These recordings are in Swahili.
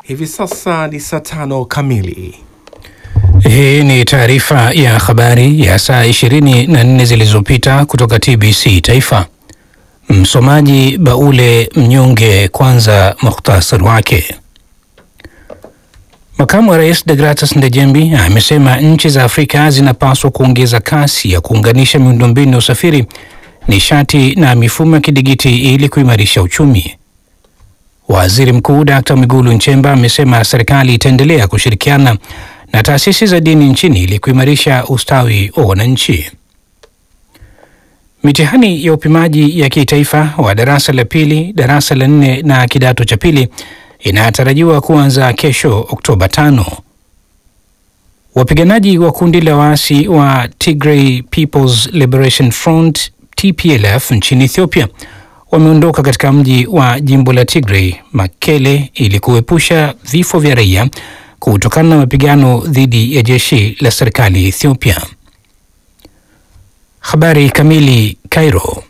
Hivi sasa ni saa tano kamili. Hii ni taarifa ya habari ya saa 24 zilizopita kutoka TBC Taifa. Msomaji Baule Mnyonge. Kwanza mukhtasari wake. Makamu wa Rais Degratus Ndejembi amesema nchi za Afrika zinapaswa kuongeza kasi ya kuunganisha miundombinu ya usafiri, nishati na mifumo ya kidigiti ili kuimarisha uchumi. Waziri Mkuu Dkt. Mwigulu Nchemba amesema serikali itaendelea kushirikiana na taasisi za dini nchini ili kuimarisha ustawi wa wananchi. Mitihani ya upimaji ya kitaifa wa darasa la pili, darasa la nne na kidato cha pili inatarajiwa kuanza kesho Oktoba tano. Wapiganaji wa kundi la waasi wa Tigray People's Liberation Front TPLF nchini Ethiopia wameondoka katika mji wa jimbo la Tigray Mekele ili kuepusha vifo vya raia kutokana na mapigano dhidi ya jeshi la serikali ya Ethiopia. Habari kamili. Cairo.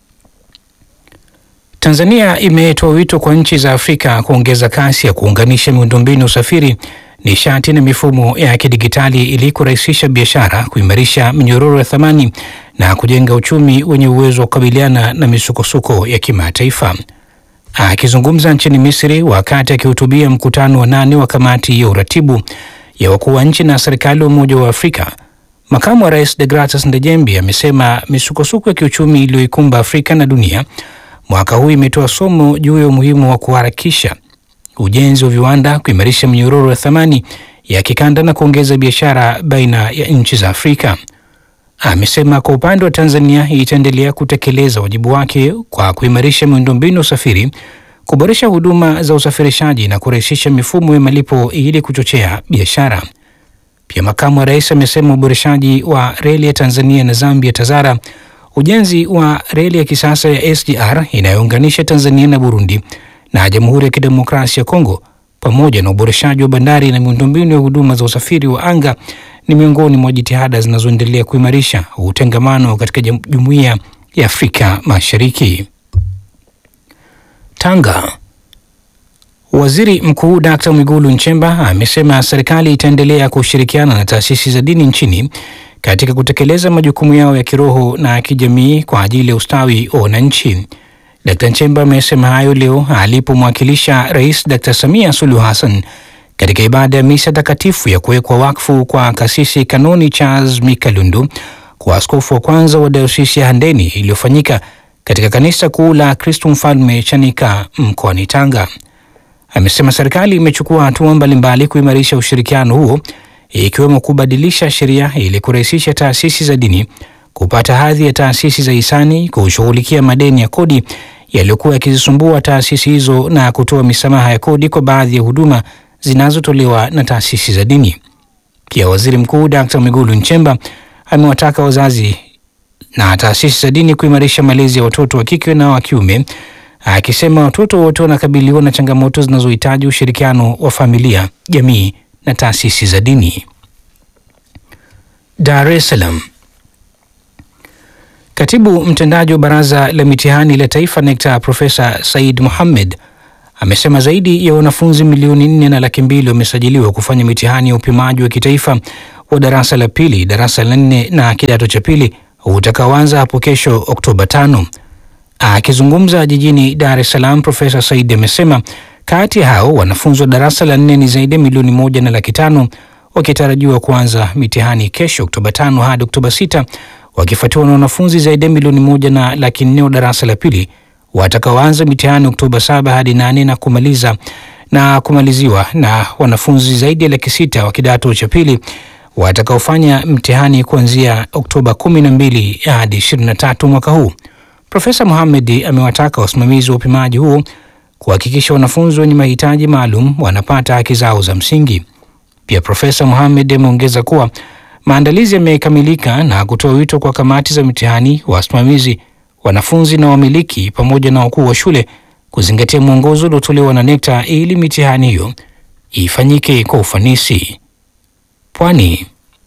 Tanzania imetoa wito kwa nchi za Afrika kuongeza kasi ya kuunganisha miundombinu ya usafiri, nishati na mifumo ya kidigitali ili kurahisisha biashara, kuimarisha minyororo ya thamani na kujenga uchumi wenye uwezo wa kukabiliana na misukosuko ya kimataifa. Akizungumza nchini Misri wakati akihutubia mkutano wa nane wa kamati ya uratibu ya wakuu wa nchi na serikali wa Umoja wa Afrika, makamu wa rais Degratus Ndejembi amesema misukosuko ya kiuchumi iliyoikumba Afrika na dunia mwaka huu imetoa somo juu ya umuhimu wa kuharakisha ujenzi wa viwanda, kuimarisha minyororo ya thamani ya kikanda na kuongeza biashara baina ya nchi za Afrika. Amesema kwa upande wa Tanzania itaendelea kutekeleza wajibu wake kwa kuimarisha miundombinu ya usafiri, kuboresha huduma za usafirishaji na kurahisisha mifumo ya malipo ili kuchochea biashara. Pia makamu wa rais amesema uboreshaji wa reli ya Tanzania na Zambia TAZARA, ujenzi wa reli ya kisasa ya SGR inayounganisha Tanzania na Burundi na Jamhuri ya Kidemokrasia ya Kongo pamoja na uboreshaji wa bandari na miundombinu ya huduma za usafiri wa anga ni miongoni mwa jitihada zinazoendelea kuimarisha utengamano katika Jumuiya ya Afrika Mashariki. Tanga. Waziri Mkuu Dkt. Mwigulu Nchemba amesema serikali itaendelea kushirikiana na taasisi za dini nchini katika kutekeleza majukumu yao ya kiroho na kijamii kwa ajili ya ustawi wa wananchi. Dkt. Nchemba amesema hayo leo alipomwakilisha Rais Dkt. Samia Suluhu Hassan katika ibada ya misa takatifu ya kuwekwa wakfu kwa kasisi Kanoni Charles Mikalundu kwa askofu wa kwanza wa dayosisi ya Handeni iliyofanyika katika kanisa kuu la Kristo Mfalme Chanika mkoani Tanga. Amesema serikali imechukua hatua mbalimbali kuimarisha ushirikiano huo ikiwemo kubadilisha sheria ili kurahisisha taasisi za dini kupata hadhi ya taasisi za hisani, kushughulikia madeni ya kodi yaliyokuwa yakizisumbua taasisi hizo na kutoa misamaha ya kodi kwa baadhi ya huduma zinazotolewa na taasisi za dini. Pia Waziri Mkuu Dkt. Mwigulu Nchemba amewataka wazazi na taasisi za dini kuimarisha malezi ya watoto wa kike na wa kiume, akisema watoto wote wanakabiliwa na changamoto zinazohitaji ushirikiano wa familia, jamii na taasisi za dini. Dar es Salaam. Katibu mtendaji wa Baraza la Mitihani la Taifa NECTA Profesa Said Mohamed amesema zaidi ya wanafunzi milioni nne na laki mbili wamesajiliwa kufanya mitihani ya upimaji wa kitaifa wa darasa la pili, darasa la nne na kidato cha pili utakaoanza hapo kesho Oktoba tano. Akizungumza jijini Dar es Salaam, Profesa Said amesema kati ya hao wanafunzi wa darasa la nne ni zaidi ya milioni moja na laki tano wakitarajiwa kuanza mitihani kesho Oktoba tano hadi Oktoba sita wakifuatiwa na wanafunzi zaidi ya milioni moja na laki nne wa darasa la pili watakaoanza mitihani Oktoba saba hadi nane na kumaliza na kumaliziwa na wanafunzi zaidi ya laki sita wa kidato cha pili watakaofanya mtihani kuanzia Oktoba kumi na mbili hadi ishirini na tatu mwaka huu. Profesa Mohamed amewataka wasimamizi wa upimaji huo kuhakikisha wanafunzi wenye mahitaji maalum wanapata haki zao za msingi. Pia Profesa Mohamed ameongeza kuwa maandalizi yamekamilika na kutoa wito kwa kamati za mitihani, wasimamizi, wanafunzi na wamiliki pamoja na wakuu wa shule kuzingatia mwongozo uliotolewa na NECTA ili mitihani hiyo ifanyike kwa ufanisi. Pwani.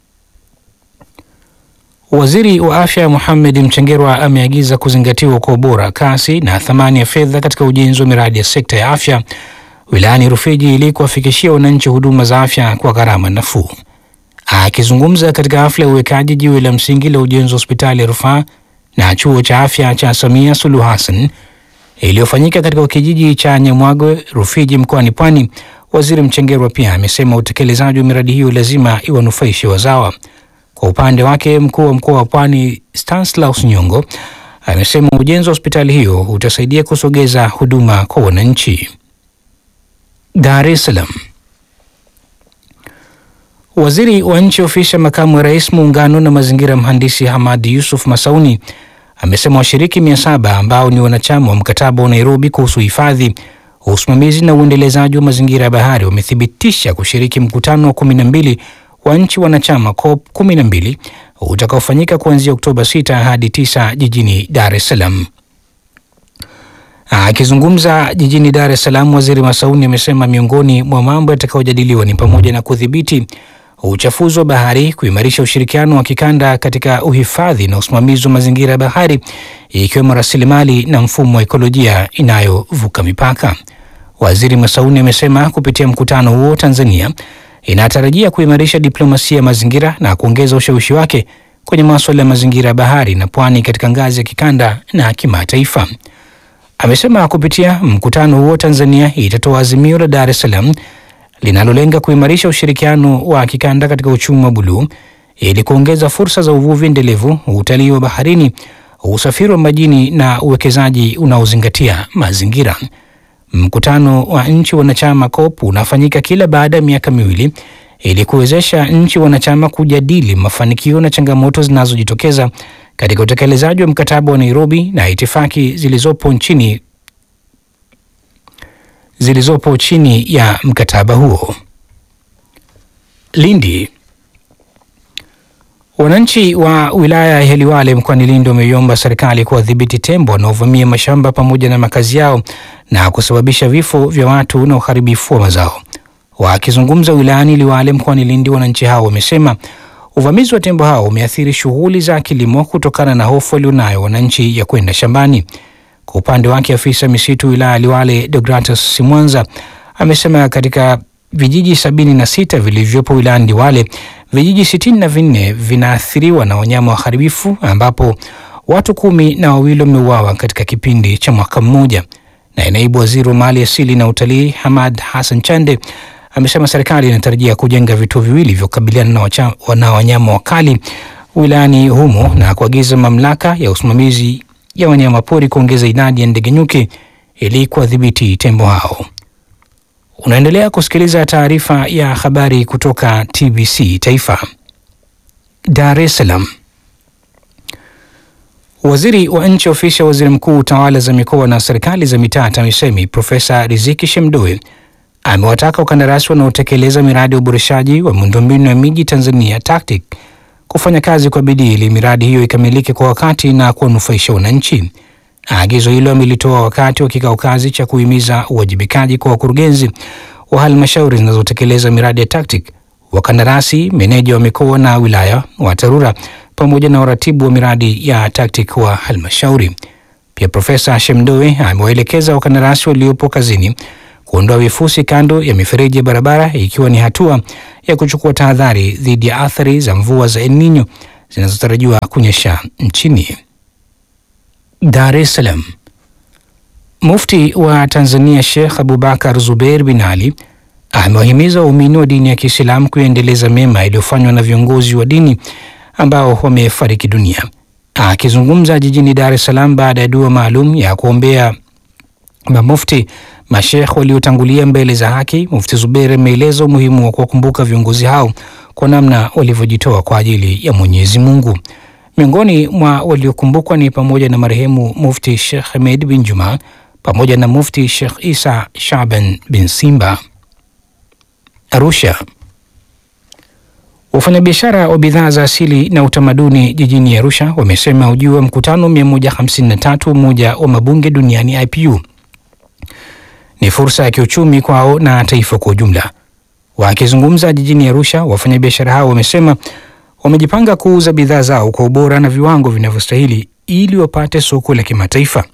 Waziri wa Afya Mohamed Mchengerwa ameagiza kuzingatiwa kwa ubora, kasi na thamani ya fedha katika ujenzi wa miradi ya sekta ya afya wilayani Rufiji ili kuwafikishia wananchi huduma za afya kwa gharama nafuu. Akizungumza katika hafla ya uwekaji jiwe la msingi la ujenzi wa hospitali ya rufaa na chuo cha afya cha Samia Suluhu Hassan iliyofanyika katika kijiji cha Nyamwagwe, Rufiji, mkoani Pwani, Waziri Mchengerwa pia amesema utekelezaji wa miradi hiyo lazima iwanufaishe wazawa. Kwa upande wake, mkuu wa mkoa wa Pwani Stanislaus Nyongo amesema ujenzi wa hospitali hiyo utasaidia kusogeza huduma kwa wananchi. Dar es Salaam. Waziri wa nchi ofisi ya makamu wa rais muungano na mazingira, mhandisi Hamad Yusuf Masauni amesema washiriki mia saba ambao ni wanachama wa mkataba wa Nairobi kuhusu hifadhi, usimamizi na uendelezaji wa mazingira ya bahari wamethibitisha kushiriki mkutano wa kumi na mbili wa nchi wanachama COP 12 utakaofanyika kuanzia Oktoba 6 hadi 9 jijini Dar es Salaam. Akizungumza jijini Dar es Salaam, waziri Masauni amesema miongoni mwa mambo yatakayojadiliwa ni pamoja na kudhibiti uchafuzi wa bahari, kuimarisha ushirikiano wa kikanda katika uhifadhi na usimamizi wa mazingira ya bahari, ikiwemo rasilimali na mfumo wa ekolojia inayovuka mipaka. Waziri Masauni amesema kupitia mkutano huo Tanzania inatarajia kuimarisha diplomasia ya mazingira na kuongeza ushawishi wake kwenye masuala ya mazingira ya bahari na pwani katika ngazi ya kikanda na kimataifa. Amesema kupitia mkutano huo Tanzania itatoa azimio la Dar es Salaam linalolenga kuimarisha ushirikiano wa kikanda katika uchumi wa buluu ili kuongeza fursa za uvuvi endelevu, utalii wa baharini, usafiri wa majini na uwekezaji unaozingatia mazingira. Mkutano wa nchi wanachama COP unafanyika kila baada ya miaka miwili ili kuwezesha nchi wanachama kujadili mafanikio na changamoto zinazojitokeza katika utekelezaji wa mkataba wa Nairobi na itifaki zilizopo nchini zilizopo chini ya mkataba huo. Lindi. Wananchi wa wilaya ya Liwale mkoani Lindi wameiomba serikali kuwadhibiti tembo wanaovamia mashamba pamoja na makazi yao na kusababisha vifo vya watu na uharibifu wa mazao. Wakizungumza wilayani Liwale mkoani Lindi, wananchi hao wamesema uvamizi wa tembo hao umeathiri shughuli za kilimo kutokana na hofu walionayo wananchi ya kwenda shambani. Kwa upande wake, afisa misitu wilaya ya Liwale Deogratus Simwanza amesema katika vijiji sabini na sita vilivyopo wilayani Liwale vijiji sitini na vinne vinaathiriwa na wanyama waharibifu ambapo watu kumi na wawili wameuawa katika kipindi cha mwaka mmoja. Naye naibu waziri wa mali asili na utalii Hamad Hassan Chande amesema serikali inatarajia kujenga vituo viwili vya kukabiliana na wanyama wakali wilayani humo na kuagiza mamlaka ya usimamizi ya wanyama pori kuongeza idadi ya ndege nyuki ili kuwadhibiti tembo hao. Unaendelea kusikiliza taarifa ya habari kutoka TBC Taifa. Dar es Salaam. Waziri wa nchi ofisi ya waziri mkuu tawala za mikoa na serikali za mitaa TAMISEMI Profesa Riziki Shemdoe amewataka wakandarasi wanaotekeleza miradi ya uboreshaji wa miundombinu ya miji Tanzania TACTIC kufanya kazi kwa bidii ili miradi hiyo ikamilike kwa wakati na kuwanufaisha wananchi. Agizo hilo amelitoa wakati wa kikao kazi cha kuhimiza uwajibikaji kwa wakurugenzi wa halmashauri zinazotekeleza miradi ya TACTIC, wakandarasi, meneja wa mikoa na wilaya wa TARURA pamoja na waratibu wa miradi ya TACTIC wa halmashauri. Pia Profesa Shemdoe amewaelekeza wakandarasi waliopo kazini kuondoa vifusi kando ya mifereji ya barabara ikiwa ni hatua ya kuchukua tahadhari dhidi ya athari za mvua za El Nino zinazotarajiwa kunyesha nchini. Dar es Salaam. Mufti wa Tanzania Sheikh Abubakar Zubeir bin Ali amewahimiza waumini wa dini ya Kiislamu kuendeleza mema iliyofanywa na viongozi wa dini ambao wamefariki dunia. Akizungumza jijini Dar es Salaam baada ya dua maalum ya kuombea mamufti mashekh waliotangulia mbele za haki, Mufti Zubeir ameeleza umuhimu wa kuwakumbuka viongozi hao kwa namna walivyojitoa kwa ajili ya Mwenyezi Mungu. Miongoni mwa waliokumbukwa ni pamoja na marehemu Mufti Sheikh Hamed bin Juma pamoja na Mufti Sheikh Isa Shaban bin Simba. Arusha. Wafanyabiashara wa bidhaa za asili na utamaduni jijini Arusha wamesema ujio wa mkutano 153 Umoja wa Mabunge Duniani IPU ni fursa ya kiuchumi kwao na taifa kwa ujumla. Wakizungumza jijini Arusha, wafanyabiashara hao wamesema wamejipanga kuuza bidhaa zao kwa ubora na viwango vinavyostahili ili wapate soko la kimataifa.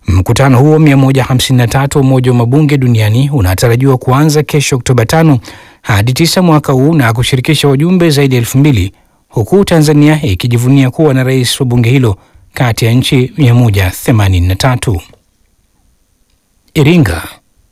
Mkutano huo 153 wa Umoja wa Mabunge Duniani unatarajiwa kuanza kesho Oktoba 5 hadi 9 mwaka huu na kushirikisha wajumbe zaidi ya elfu mbili huku Tanzania ikijivunia kuwa na rais wa bunge hilo kati ya nchi 183. Iringa.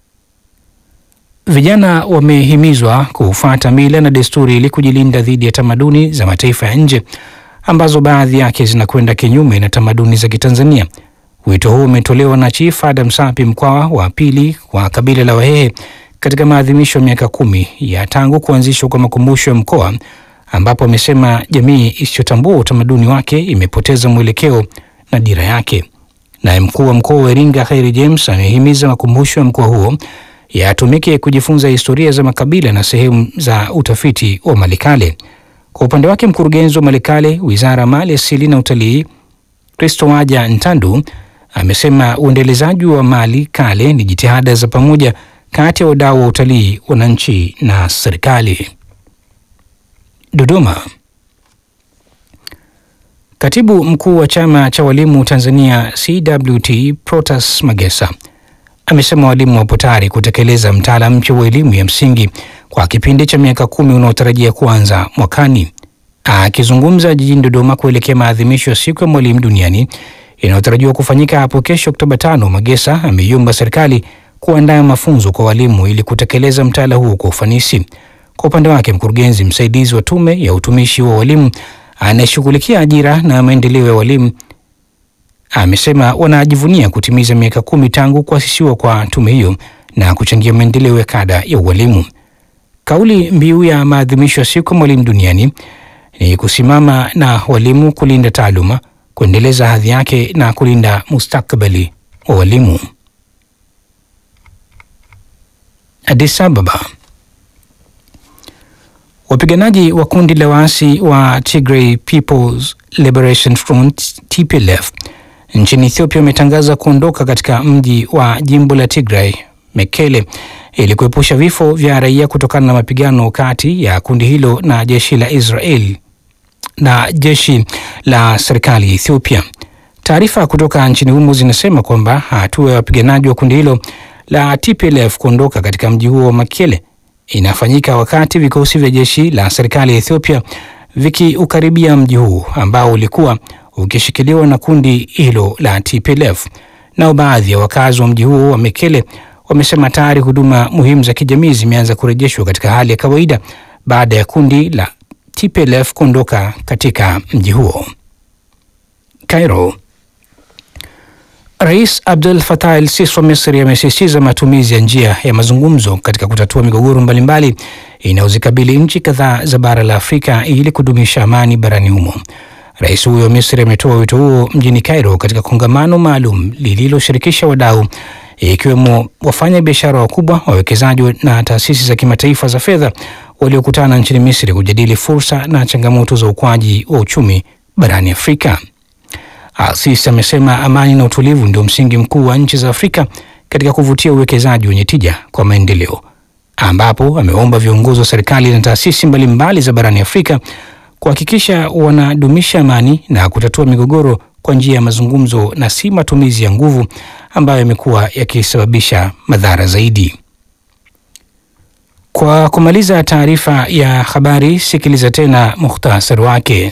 Vijana wamehimizwa kufuata mila na desturi ili kujilinda dhidi ya tamaduni za mataifa ya nje ambazo baadhi yake zinakwenda kinyume na tamaduni za Kitanzania. Wito huu umetolewa na Chief Adam Sapi, Mkwawa wa pili wa kabila la Wahehe, katika maadhimisho ya miaka kumi ya tangu kuanzishwa kwa makumbusho ya mkoa, ambapo amesema jamii isiyotambua utamaduni wake imepoteza mwelekeo na dira yake. Naye mkuu wa mkoa wa Iringa Khairi James amehimiza makumbusho ya mkoa huo yatumike kujifunza historia za makabila na sehemu za utafiti wa Malikale. Kwa upande wake, mkurugenzi wa Malikale, wizara ya mali asili na utalii, Kristo Waja Ntandu amesema uendelezaji wa mali kale ni jitihada za pamoja kati ya wadau wa utalii, wananchi na serikali. Dodoma. Katibu mkuu wa chama cha walimu Tanzania CWT Protas Magesa amesema walimu wapo tayari kutekeleza mtaala mpya wa elimu ya msingi kwa kipindi cha miaka kumi unaotarajia kuanza mwakani. Akizungumza jijini Dodoma kuelekea maadhimisho ya siku ya mwalimu duniani inayotarajiwa kufanyika hapo kesho Oktoba tano, Magesa ameiomba serikali kuandaa mafunzo kwa walimu ili kutekeleza mtaala huo kwa ufanisi. Kwa upande wake, mkurugenzi msaidizi wa Tume ya Utumishi wa Walimu anayeshughulikia ajira na maendeleo ya walimu amesema wanajivunia kutimiza miaka kumi tangu kuasisiwa kwa tume hiyo na kuchangia maendeleo ya kada ya ualimu. Kauli mbiu ya maadhimisho ya siku ya mwalimu duniani ni kusimama na walimu, kulinda taaluma, kuendeleza hadhi yake na kulinda mustakabali wa walimu. Addis Ababa. Wapiganaji wa kundi la waasi wa Tigray People's Liberation Front TPLF nchini Ethiopia wametangaza kuondoka katika mji wa jimbo la Tigray Mekele ili kuepusha vifo vya raia kutokana na mapigano kati ya kundi hilo na jeshi la Israel na jeshi la serikali ya Ethiopia. Taarifa kutoka nchini humo zinasema kwamba hatua ya wapiganaji wa kundi hilo la TPLF kuondoka katika mji huo wa Mekele inafanyika wakati vikosi vya jeshi la serikali ya Ethiopia vikiukaribia mji huu ambao ulikuwa ukishikiliwa na kundi hilo la TPLF. Nao baadhi ya wakazi wa mji huo wa Mekele wamesema tayari huduma muhimu za kijamii zimeanza kurejeshwa katika hali ya kawaida baada ya kundi la TPLF kuondoka katika mji huo. Cairo. Rais Abdel Fattah el-Sisi wa Misri amesisitiza matumizi ya njia ya mazungumzo katika kutatua migogoro mbalimbali inayozikabili nchi kadhaa za bara la Afrika ili kudumisha amani barani humo. Rais huyo wa Misri ametoa wito huo mjini Cairo katika kongamano maalum lililoshirikisha wadau ikiwemo wafanya biashara wakubwa, wawekezaji na taasisi za kimataifa za fedha waliokutana nchini Misri kujadili fursa na changamoto za ukuaji wa uchumi barani Afrika. Al-Sisi amesema amani na utulivu ndio msingi mkuu wa nchi za Afrika katika kuvutia uwekezaji wenye tija kwa maendeleo, ambapo ameomba viongozi wa serikali na taasisi mbalimbali za barani Afrika kuhakikisha wanadumisha amani na kutatua migogoro kwa njia ya mazungumzo na si matumizi ya nguvu ambayo yamekuwa yakisababisha madhara zaidi. Kwa kumaliza taarifa ya habari, sikiliza tena muhtasari wake.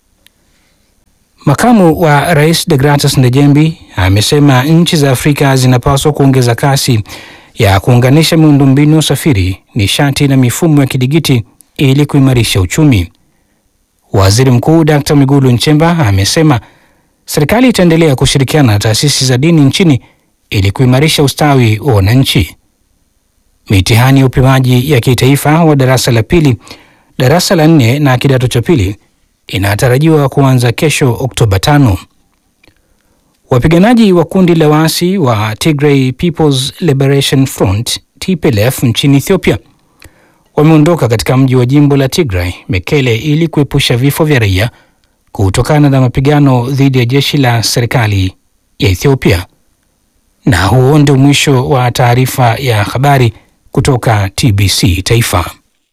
Makamu wa Rais Degratus Ndejembi amesema nchi za Afrika zinapaswa kuongeza kasi ya kuunganisha miundombinu ya usafiri, nishati na mifumo ya kidigiti ili kuimarisha uchumi. Waziri Mkuu Dr. Mwigulu Nchemba amesema serikali itaendelea kushirikiana na taasisi za dini nchini ili kuimarisha ustawi wa wananchi. Mitihani ya upimaji ya kitaifa wa darasa la pili, darasa la nne na kidato cha pili inatarajiwa kuanza kesho Oktoba tano. Wapiganaji wa kundi la waasi wa Tigray People's Liberation Front TPLF nchini Ethiopia wameondoka katika mji wa jimbo la Tigray Mekele ili kuepusha vifo vya raia kutokana na mapigano dhidi ya jeshi la serikali ya Ethiopia. Na huo ndio mwisho wa taarifa ya habari kutoka TBC Taifa.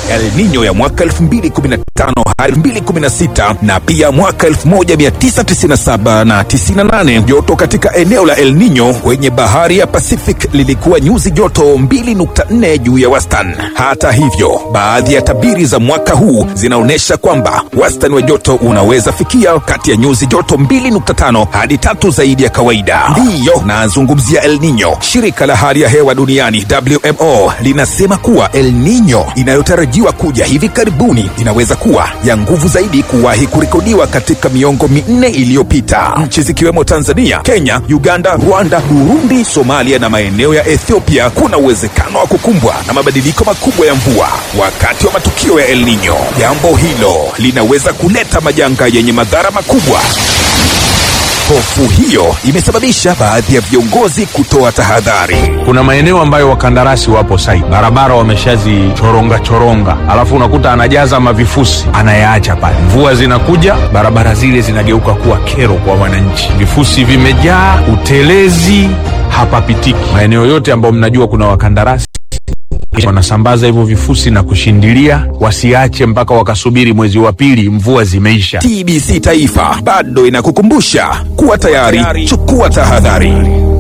El Nino ya mwaka 2015 hadi 2016 na pia mwaka 1997 na 98. Joto katika eneo la El Nino kwenye bahari ya Pacific lilikuwa nyuzi joto 2.4 juu ya wastani. Hata hivyo, baadhi ya tabiri za mwaka huu zinaonyesha kwamba wastani wa joto unaweza fikia kati ya nyuzi joto 2.5 hadi tatu zaidi ya kawaida. Ndiyo nazungumzia El Nino. Shirika la hali ya hewa duniani WMO linasema kuwa El Nino inayotarajiwa kuja hivi karibuni inaweza kuwa ya nguvu zaidi kuwahi kurekodiwa katika miongo minne iliyopita. Nchi zikiwemo Tanzania, Kenya, Uganda, Rwanda, Burundi, Somalia na maeneo ya Ethiopia kuna uwezekano wa kukumbwa na mabadiliko makubwa ya mvua wakati wa matukio ya El Nino. Jambo hilo linaweza kuleta majanga yenye madhara makubwa. Hofu hiyo imesababisha baadhi ya viongozi kutoa tahadhari. Kuna maeneo ambayo wakandarasi wapo site, barabara wameshazichoronga choronga, alafu unakuta anajaza mavifusi anayaacha pale. Mvua zinakuja, barabara zile zinageuka kuwa kero kwa wananchi, vifusi vimejaa, utelezi hapapitiki. Maeneo yote ambayo mnajua kuna wakandarasi wanasambaza hivyo vifusi na kushindilia, wasiache mpaka wakasubiri mwezi wa pili mvua zimeisha. TBC Taifa bado inakukumbusha kuwa tayari, chukua tahadhari.